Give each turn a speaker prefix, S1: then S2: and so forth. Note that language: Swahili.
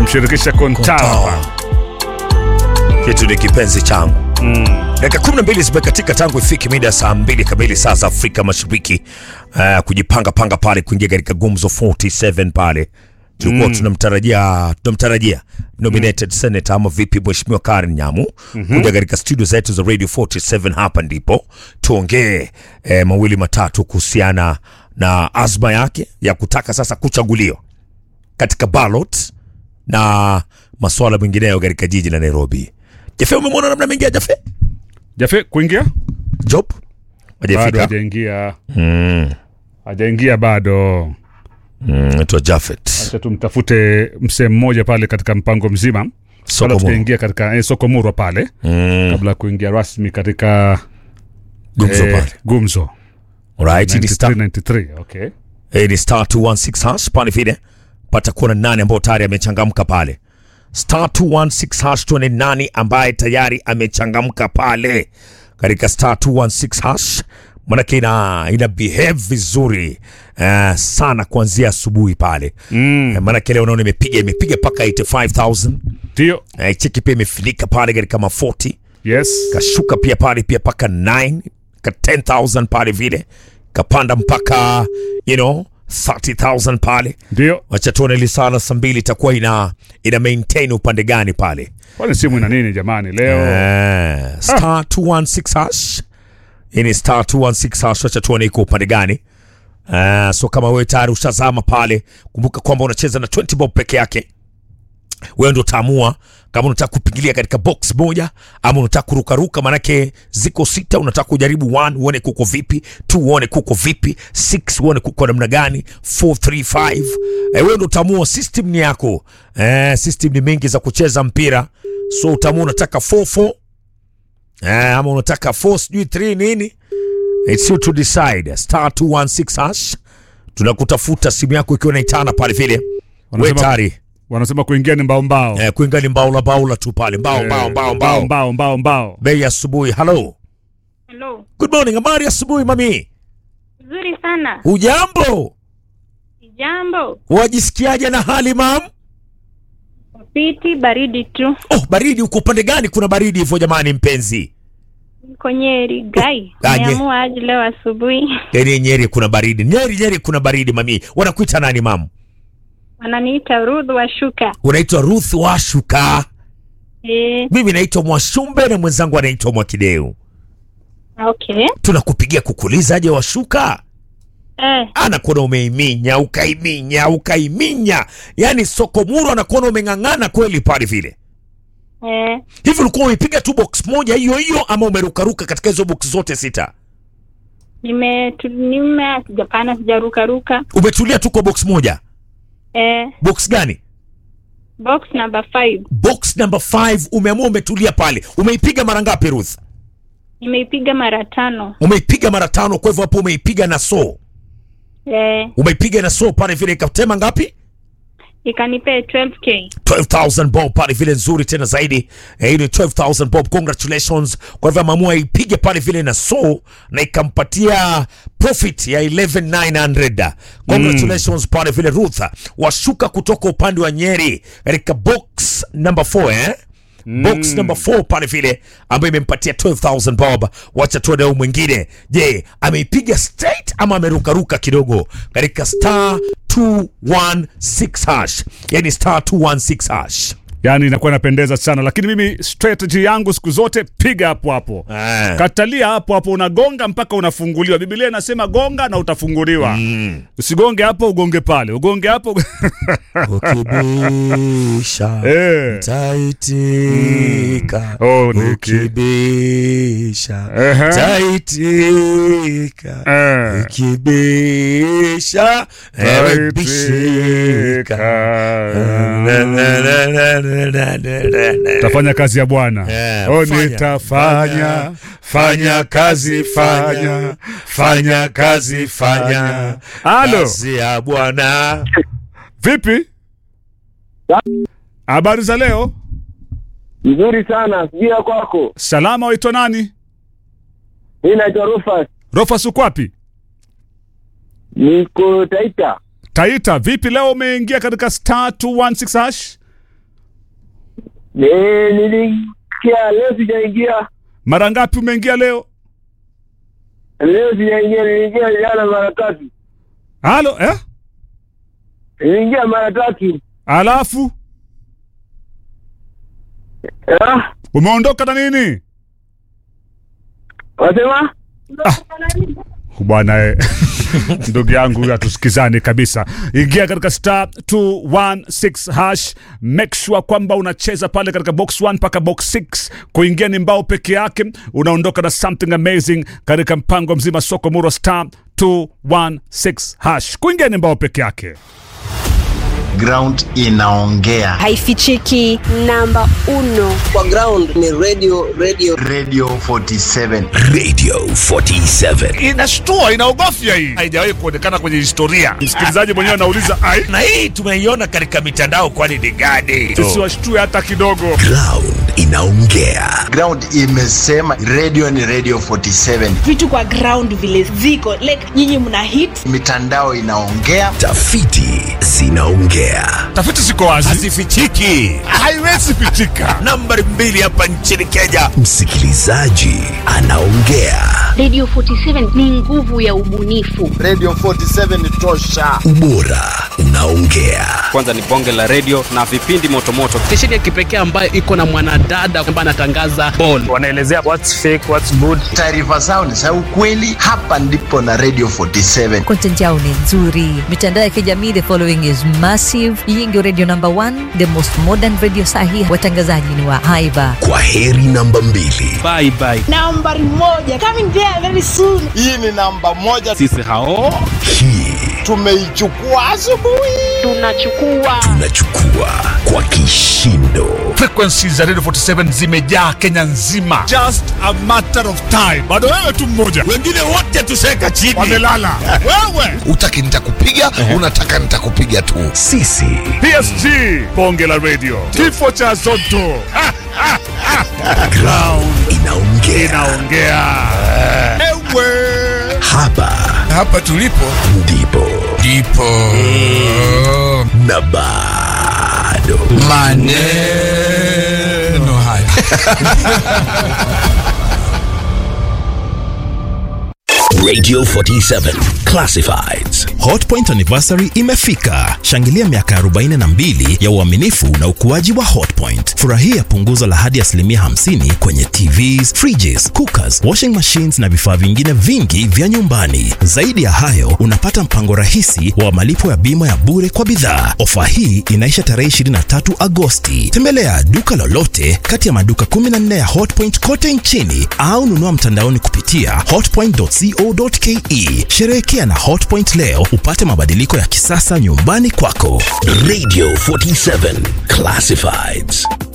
S1: akimshirikisha Kontawa.
S2: kitu ni kipenzi changu dakika kumi na mbili zimekatika tangu ifike mida saa mbili kamili saa za Afrika Mashariki. Uh, kujipanga panga pale kuingia katika gumzo 47 pale tulikuwa tunamtarajia tunamtarajia nominated senator ama vipi, mheshimiwa Karen Nyamu kuja katika studio zetu za Radio 47. Hapa ndipo tuongee eh, mawili matatu kuhusiana na azma yake ya kutaka sasa kuchaguliwa katika ballot na masuala mengineyo katika jiji la Nairobi. Jafe, umemwona namna mengia Jafe
S1: Jafe kuingia
S2: job
S1: bado
S2: hajafika
S1: hajaingia, hajaingia bado.
S2: naitwa Jafet
S1: Acha tumtafute msee mmoja pale katika mpango mzima
S2: Soko
S1: kabla
S2: Murwa.
S1: tukaingia katika eh, soko murwa pale kabla ya kuingia rasmi katika
S2: gumzo
S1: eh,
S2: pale
S1: gumzo
S2: alright ni star
S1: 93 okay
S2: eh, ni star 216 hash pale vile pata kuona nani ambao tayari amechangamka pale star 216 hash tuone nani ambaye tayari amechangamka pale katika star 216 hash manake ina, ina behave vizuri uh, sana kuanzia asubuhi pale mm. manake leo naona imepiga imepiga mpaka 85000
S1: ndio
S2: uh, cheki pia imefinika pale katika ma 40
S1: yes
S2: kashuka pia pale pia mpaka 9 ka 10000 pale vile kapanda mpaka you know 30000 pale
S1: ndio
S2: wacha tuone lisala saa mbili itakuwa ina ina maintain upande gani pale
S1: kwani simu ina nini jamani leo
S2: Eh, star 216 hash hii ni star 216 hash wacha tuone iko upande gani Uh, so kama wewe tayari ushazama pale kumbuka kwamba unacheza na 20 bob peke yake wewe ndo utaamua kama unataka kupigilia katika box moja ama unataka kurukaruka, manake ziko sita. Unataka kujaribu 1 uone kuko vipi, 2 uone kuko vipi, 6 uone kuko namna gani, 4 3 5 eh, wewe ndo utaamua. System ni yako eh, system ni mingi za kucheza mpira, so utaamua unataka 4 4 eh, ama unataka 4 sijui 3 nini, it's you to decide. Star 216 hash tunakutafuta simu yako ikiwa inaitana pale vile, wewe
S1: Wanasema-
S2: tayari
S1: wanasema kuingia ni mbao mbao
S2: Eh, kuinga ni mbaula baula tu pale mbao mbao mbao mbao
S1: mbao mbao mbao
S2: bei ya asubuhi. Hello,
S3: Hello.
S2: good morning, habari ya asubuhi mami,
S3: Nzuri sana.
S2: ujambo?
S3: Jambo.
S2: Wajisikiaje na hali mam?
S3: Piti baridi tu.
S2: Oh, baridi uko upande gani? Kuna baridi hivyo jamani, mpenzi?
S3: Niko Nyeri gai.
S2: Aje.
S3: Niamua aje leo asubuhi.
S2: Yani Nyeri kuna baridi, Nyeri Nyeri kuna baridi mami. Wanakuita nani mam?
S3: Wananiita Ruth Washuka.
S2: Unaitwa Ruth Washuka,
S3: Eh,
S2: mimi naitwa Mwashumbe na mwenzangu anaitwa Mwakideu.
S3: okay.
S2: Tunakupigia kukuuliza aje Washuka
S3: Eh,
S2: anakuona umeiminya ukaiminya ukaiminya, yani Sokomuro anakuona umeng'ang'ana kweli pale vile
S3: eh.
S2: hivi. Ulikuwa umeipiga tu box moja hiyo hiyo ama umerukaruka katika hizo box zote sita?
S3: Nime tu- nime sijapana sijaruka ruka.
S2: Umetulia tu kwa box moja.
S3: Eh,
S2: Box gani?
S3: box number 5.
S2: Box number 5 umeamua umetulia pale. Umeipiga mara ngapi Ruth?
S3: Nimeipiga mara tano.
S2: Umeipiga mara tano, kwa hivyo hapo umeipiga na so.
S3: Eh,
S2: Umeipiga na so pale vile ikatema ngapi?
S3: ikanipea 12k.
S2: 12000 bob pale vile nzuri tena zaidi eh, ile 12000 bob congratulations kwa hivyo ameamua ipige pale vile na so na ikampatia profit ya 11900 congratulations pale vile Ruth washuka kutoka upande wa Nyeri katika box number 4 eh box number 4 pale vile ambayo imempatia 12000 bob. Wacha tuone huyu mwingine, je, ameipiga straight ama amerukaruka kidogo katika star 216 hash, yani star 216 hash.
S1: yani inakuwa inapendeza sana lakini mimi strategy yangu siku zote piga hapo hapo
S2: Eh.
S1: katalia hapo hapo unagonga mpaka unafunguliwa biblia inasema gonga na utafunguliwa usigonge hapo ugonge pale ugonge hapo
S2: Ukibisha
S1: Eh.
S2: taitika,
S1: Oh, Niki.
S2: ukibisha
S1: Ehe.
S2: taitika,
S1: Eh.
S2: ukibisha ewe bishika.
S1: tafanya kazi ya bwana
S2: Eh,
S1: oh,
S2: fanya,
S1: nitafanya fanya kazi fanya
S2: fanya kazi fanya
S1: Halo.
S2: kazi ya Bwana.
S1: vipi habari za leo
S4: Nzuri sana, sijui ya kwako.
S1: salama waitwa nani
S4: Mimi naitwa Rufus,
S1: rofas ukwapi
S4: niko Taita.
S1: taita vipi leo umeingia katika star 216 hash
S4: Eh, niliingia leo sijaingia.
S1: Mara ngapi umeingia leo?
S4: Leo sijaingia, niliingia jana mara tatu.
S1: Halo, eh?
S4: Niliingia mara tatu.
S1: Alafu
S4: Ah,
S1: umeondoka na nini?
S4: wasema?
S1: bwana eh. ndugu yangu huyu hatusikizani kabisa ingia katika star 216 hash make sure kwamba unacheza pale katika box 1 mpaka box 6 kuingia ni mbao peke yake unaondoka na something amazing katika mpango mzima soko muro star 216 hash kuingia ni mbao peke yake
S5: ground inaongea
S6: haifichiki namba uno
S7: kwa ground ni radio radio
S5: radio 47
S2: radio 47
S1: inashtua inaogofya hii haijawahi kuonekana kwenye historia msikilizaji mwenyewe anauliza ai
S2: na hii tumeiona katika mitandao kwani ni gani
S1: tusiwashtue hata kidogo
S2: ground inaongea
S5: ground imesema radio ni radio 47
S8: vitu kwa ground vile ziko like nyinyi mna hit
S5: mitandao inaongea
S2: tafiti zinaongea
S1: tafiti ziko wazi
S2: hazifichiki
S1: haiwezi pichika
S2: nambari mbili hapa nchini kenya msikilizaji anaongea
S9: Radio 47 ni nguvu ya ubunifu.
S5: radio 47 tosha
S2: ubora unaongea
S10: kwanza ni bonge la redio na vipindi motomoto stesheni ya kipekee ambayo iko na mwanadada ambaye anatangaza ball
S11: wanaelezea what's fake, what's good.
S5: taarifa zao ni za ukweli hapa ndipo na radio 47
S12: content yao ni nzuri mitandao ya kijamii the following is massive hii ndio radio number one the most modern radio sahi watangazaji ni wa haiba
S2: kwa heri namba mbili
S10: bye bye
S8: nambari moja coming there very soon
S5: hii ni namba moja
S10: sisi hao
S2: hii
S5: tumeichukua asubuhi
S9: Tunachukua
S2: tunachukua kwa kishindo
S1: frequencies za radio 47 zimejaa kenya nzima just a matter of time bado wewe tu mmoja
S2: wengine wote tuseka chini
S1: wamelala wewe
S13: utaki nitakupiga unataka nitakupiga tu
S2: sisi
S1: psg bonge la radio kifo cha zoto Ha, ha, ha.
S2: ground inaongea
S1: inaongea ewe
S2: hapa
S13: hapa tulipo
S2: ndipo
S13: ndipo
S2: na bado
S13: maneno haya
S2: radio 47 classifieds
S14: hotpoint anniversary imefika shangilia miaka 42 ya uaminifu na ukuaji wa hotpoint furahia punguzo la hadi asilimia 50 kwenye tvs fridges cookers washing machines na vifaa vingine vingi vya nyumbani zaidi ya hayo unapata mpango rahisi wa malipo ya bima ya bure kwa bidhaa ofa hii inaisha tarehe 23 agosti tembelea duka lolote kati ya maduka 14 ya hotpoint kote nchini au nunua mtandaoni kupitia hotpoint.co.ke sherehekea na hotpoint leo upate mabadiliko ya kisasa nyumbani kwako
S2: radio 47 classifieds